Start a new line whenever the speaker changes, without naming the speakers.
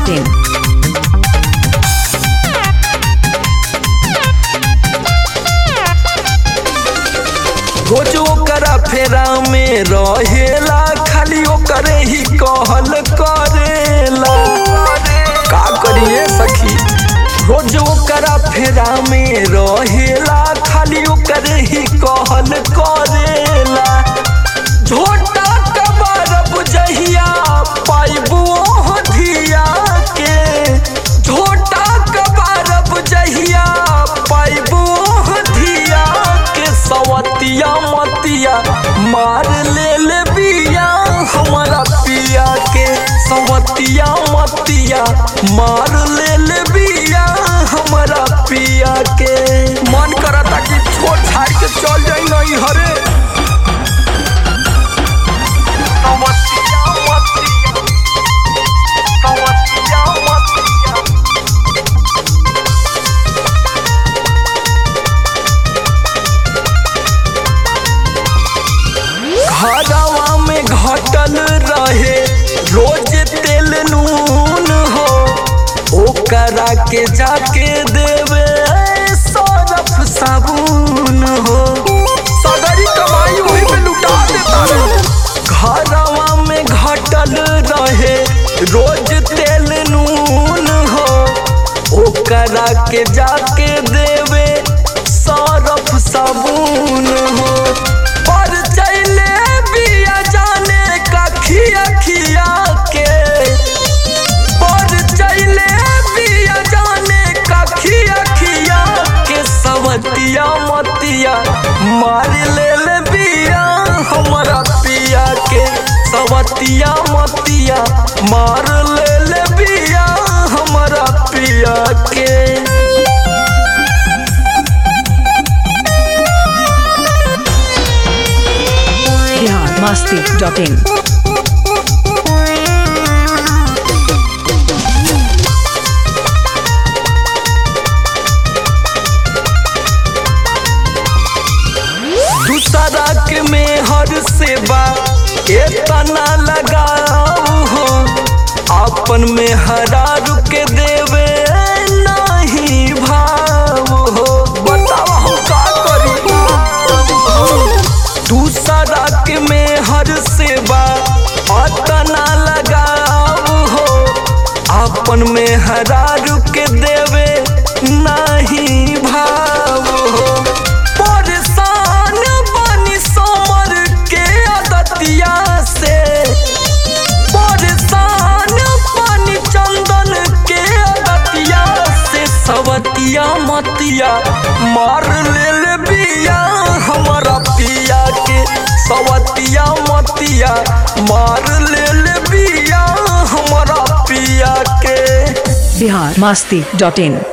masti.in.
रोज ओकरा फेरा में रहेला खाली ओकरे ही कहल करेला का करिए सखी रोज ओकरा फेरा में रहेला खाली ओकरे ही कहल करेला झोटा कबारब जहिया पाइबो धिया के झोटा कबारब जहिया पाइबो धिया के सवतिया मतिया मार ले ले बिया हमारा पिया के सवतिया मतिया मार ले ले बिया हमारा पिया के मन करता कि छोड़ छाड़ के चल जाई नहीं हरे सवतिया मतिया सवतिया मतिया घरवा में घटल रहे रोज तेल नून हो ओकरा के जाके देवे सरफ साबुन हो सगरी कमाई वही पे लुटा देता रे घरवा में घटल रहे रोज तेल नून हो ओकरा के जाके देवे सरफ साबुन हो पर चले बिया जाने का खिया खिया के पर चले बिया जाने का खिया खिया के सवतिया मतिया मार ले ले बिया हमारा पिया के सवतिया मतिया मार ले ले बिया हमारा पिया के
Bihar masti.in.
दूसरा के में हर सेवा एतना लगाऊ हो अपन में हरा रुके देवे नहीं भाव हो बताओ हम का करी दूसरा के में हर सेवा अतना लगाऊ हो अपन में हरा रुके देवे नहीं भाव हो परेशान बनी समर के अदतिया से परेशान बनी चंदन के अदतिया से सवतिया मतिया मार ले ले बिया हमारा पिया के सवतिया मतिया मार ले ले बिया हमारा पिया के
Bihar masti.in.